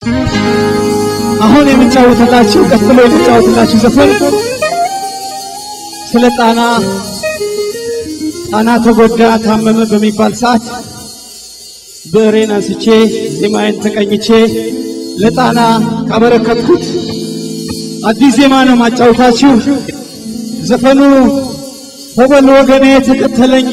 አሁን የምጫወትላችሁ ቀጥሎ የምጫወትላችሁ ዘፈን ስለ ጣና ጣና ተጎዳ ታመመ በሚባል ሰዓት ብዕሬን አንስቼ ዜማዬን ተቀኝቼ ለጣና ካበረከትኩት አዲስ ዜማ ነው ማጫወታችሁ። ዘፈኑ ሆበል ወገኔ ተከተለኝ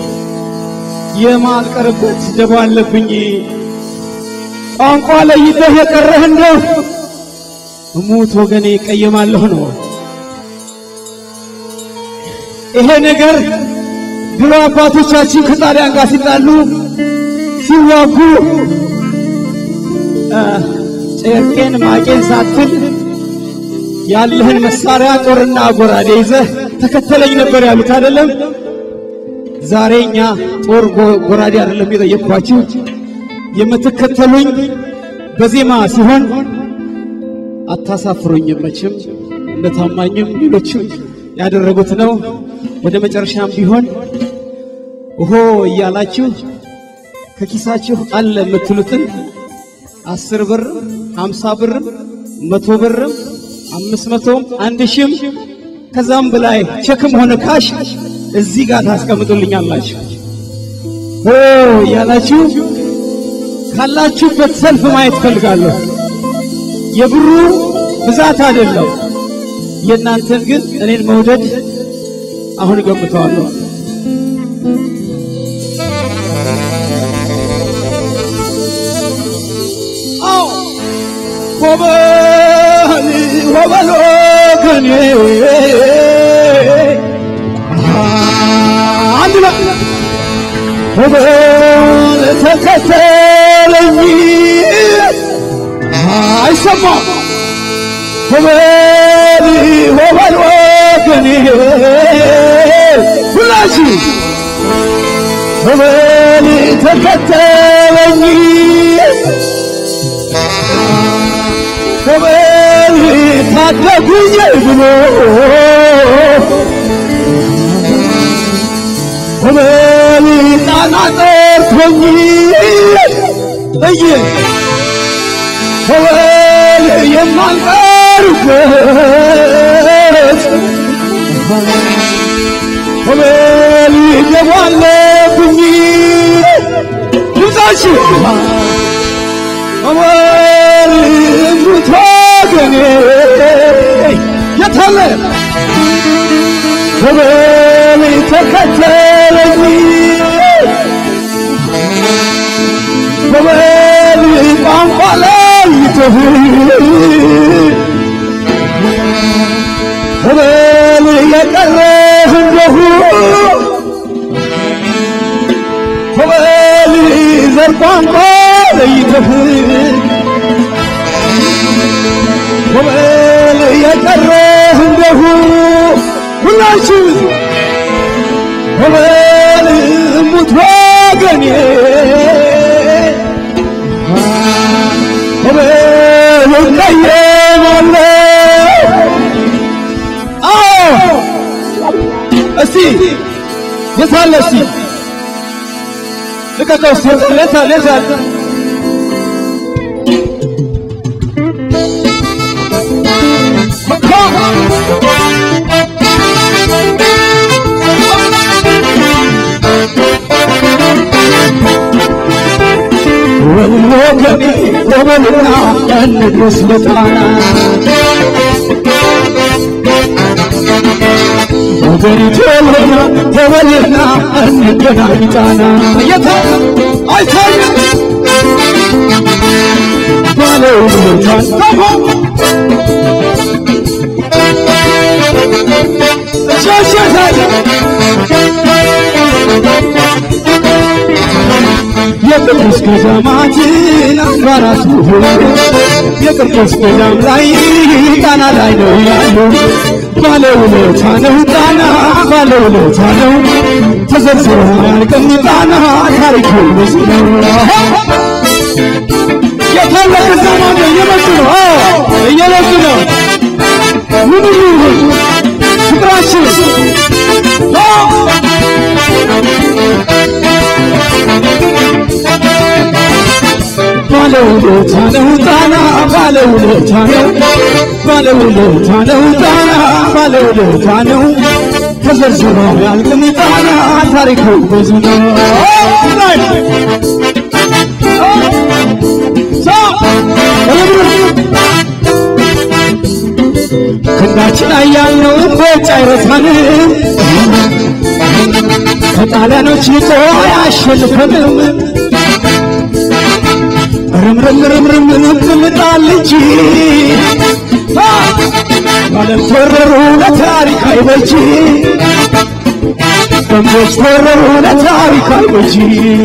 የማልቀርበት ደባ አለብኝ ቋንቋ ለይተህ የቀረህ እንደው እሙት ወገኔ ቀየማለሁ ነው። ይሄ ነገር ድሮ አባቶቻችን ከጣሊያን ጋር ሲጣሉ ሲዋጉ ጨርቄን ማቄን ሳትል ያለህን መሳሪያ ጦርና ጎራዴ ይዘህ ተከተለኝ ነበር ያሉት አይደለም። ዛሬ እኛ ጦር ጎራዴ አይደለም የጠየቅኳችሁ የምትከተሉኝ በዜማ ሲሆን አታሳፍሩኝም። መቼም እንደ ታማኝም ሌሎችም ያደረጉት ነው። ወደ መጨረሻም ቢሆን ኦሆ እያላችሁ ከኪሳችሁ አለ የምትሉትን አስር ብርም ሃምሳ ብርም መቶ ብርም አምስት መቶም አንድ ሺህም ከዛም በላይ ቸክም ሆነ ካሽ እዚህ ጋር ታስቀምጡልኛላችሁ። ሆ እያላችሁ ካላችሁበት ሰልፍ ማየት ፈልጋለሁ። የብሩ ብዛት አይደለም፣ የእናንተን ግን እኔን መውደድ አሁን እገምተዋለሁ። አዎ ሆበል ሆበል ወገኔ አንድ ነው ሆበል ተከተለኝ አይሰማም ሆበል ሆበል ወገኔ ሁላችሁ ሆበል ተከተለኝ ሆበል ታደጉኝ ብሎ ሆበል ጣና ጠርቶኝ እይ ሆበል የማልቀርበት ሆበል ገባለብኝ ድምፃችሁ ሆበል ሙት ወገኔ የታለ ሆበል ተከተለኝ ሆበል ቋንቋ ለይተህ ሆበል የቀረህ እንደሁ ሆበል ዘር ቋንቋ ለይተህ ሆበል የቀረህ እንደሁ ሁላችሁ ሆበል ሙት ወገኔ ሆበል እቀየማለሁ። አዎ እስቲ የታለ እስቲ ልቀቀው እስቲ የታለ የታለ ወገኔ ወበልና እንድረስ ለጣና ወገኔ ቶሎና ተበልና እንገናኝ ጣና የታ አይታይም ባለው ልጆቿን ተሆ ሸሸታል የቅዱስ ገዳማትን አምባራቱ የቅዱስ ገዳም ላይ ጣና ላይ ነው ያለው። ባለውለታ ነው ጣና ባለውለታ ነው ተዘርዝሮ አያልቅም ጣና ታሪኩ ብዙ ነው። የታላቅ ዘማን እየመጡ ነው እየመጡ ነው። ምን ይሁን ፍቅራችን ባለውለታ ነው ጣና ባለውለታ ነው ባለውለታ ነው ጣና ባለውለታ ነው ተዘርዝሮ ያልቅም ጣና ታሪኩ ብዙ ነው ክንዳችን አያልነው ቦጭ አይረሳንም ከጣሊያኖች ልቆ አያሸንፈንም ርምርም ርምርም ምጣል እንጂ ባለም ተወረሩ ለታሪክ አይበጂ ደንቦች ተወረሩ ለታሪክ አይበጂ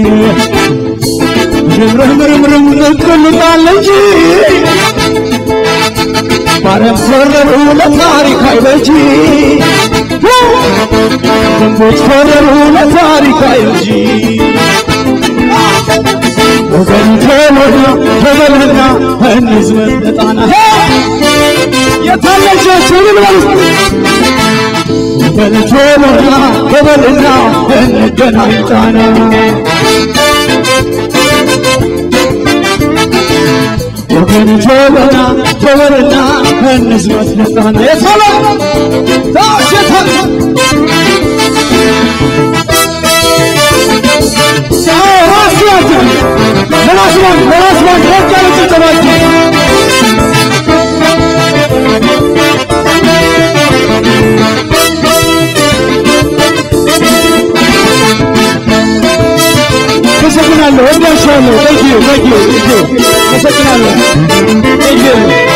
ርምርም ርምርም ምጣል እንጂ ባለም ተወረሩ ለታሪክ አይበጂ ደንቦች ተወረሩ ለታሪክ አይበጂ ወገን ተወና ተበልና እንዝመት ለጣና የታለቻቸው ልበል ወገን ተወና ተበልና እንገናኝ ጣና ወገን ተወና ተበልና እንዝመት ለጣና የታለ ታች የታለ ራስያችን ለራስማን ለራስማን ሞቅ ያለ ጭብጨባችሁ አመሰግናለሁ። ወዳሻለሁ። ታንኪዩ ታንኪዩ ታንኪዩ። አመሰግናለሁ። ታንኪዩ